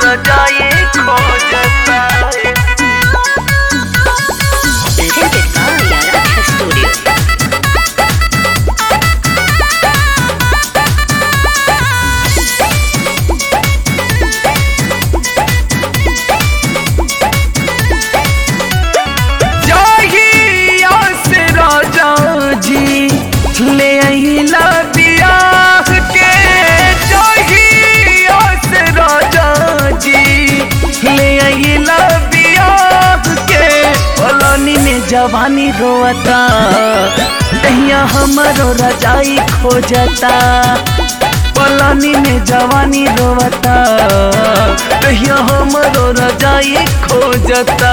रजाई खोजता Presented by Yara Studio. जाहिया से राजा जी ले अहिला बियाह के जाहिया से राजा जी ले अहिला बियाह के पलानी में जवानी रोता तहिया हमरो रजाई खोजता पलानी में जवानी रोता तहिया हमरो रजाई खोजता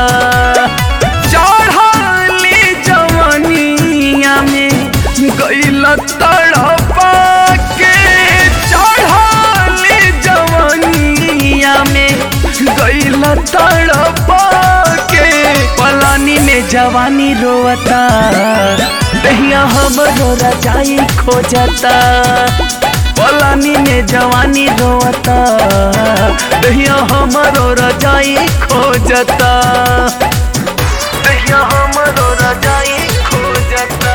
चढ़ाली जवानिया में गैल तड़पा के चढ़ाली जवानिया में गैल तड़पा के पलानी में जवानी रोता दहिया हमरो रजाई खोजता पलानी में जवानी रोता दहिया हमरो रजाई खोजता दहिया हमरो रजाई खोजता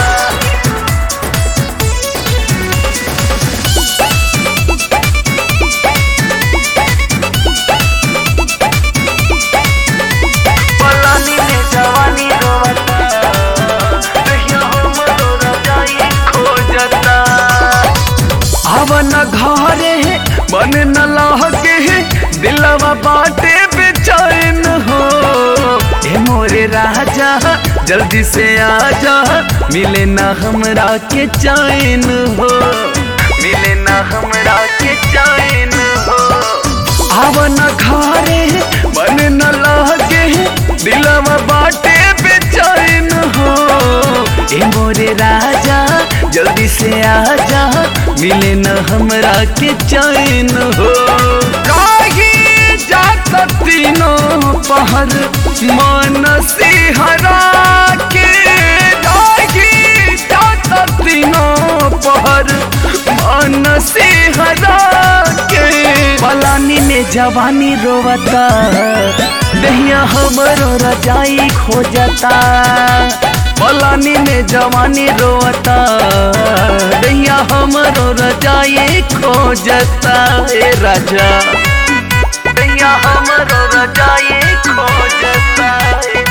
पलानी में जवानी रोता दहिया हमरो रजाई खोजता हवन घरे मन न लहके दिलवा बाटे बेचैन हो ए मोरे राजा जल्दी से आजा मिले ना हमरा के चैन हो मिले ना हमरा के चैन हो हवन घरे मन न लहके दिलवा बाटे बेचैन हो ए मोरे राजा जल्दी से आजा मिले न हमरा के चैन हो काही जात तीनों पहर मन सिहरा के काही जात तीनों पहर मन सिहरा के पलानी में जवानी रोवता दहिया हमरो रजाई खोजता पलानी में जवानी रोता दहिया हमरो रजाई खोजता ए राजा दहिया हमरो रजाई खोजता ए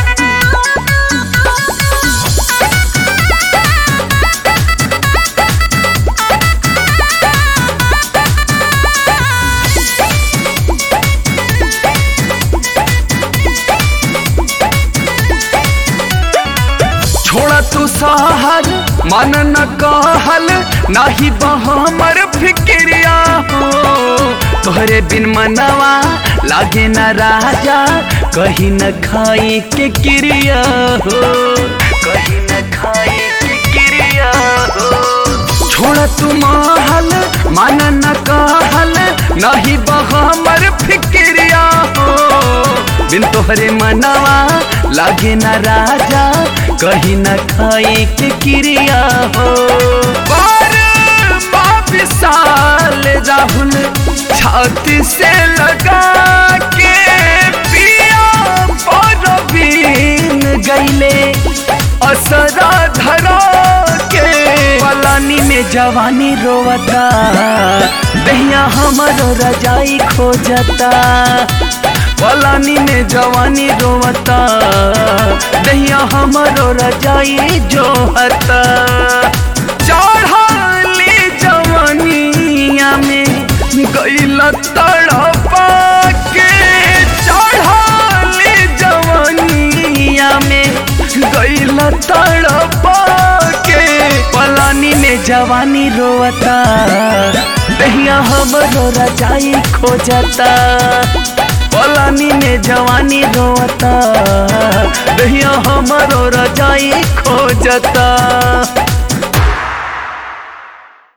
छोड़ा तू सहर मन न कहल नाही बहमर फिक्रिया हो तोहरे बिन मनवा लागे न राजा कहीं न खाई के क्रिया हो कहीं न खाई के क्रिया हो छोड़ तू महल मन न कहल नहीं बहमर फिक्रिया हो बिन तोहरे मनवा लागे न राजा कहीं न खाई के क्रिया हो पर विशाल राहुल छाती से लगा के पिया पर बीन गईले असरा धरा के पलानी में जवानी रोवता दहिया हमरो रजाई खोजता पलानी में जवानी रोवता दहिया हमरो रजाई जोहता चढ़ाली जवानिया में गैल तड़पा के चढ़ाली जवानिया में गैल तड़पा के पलानी में जवानी रोवता दहिया हमरो रजाई खोजता पलानी में जवानी रोता दहिया हमरो रजाई खोजता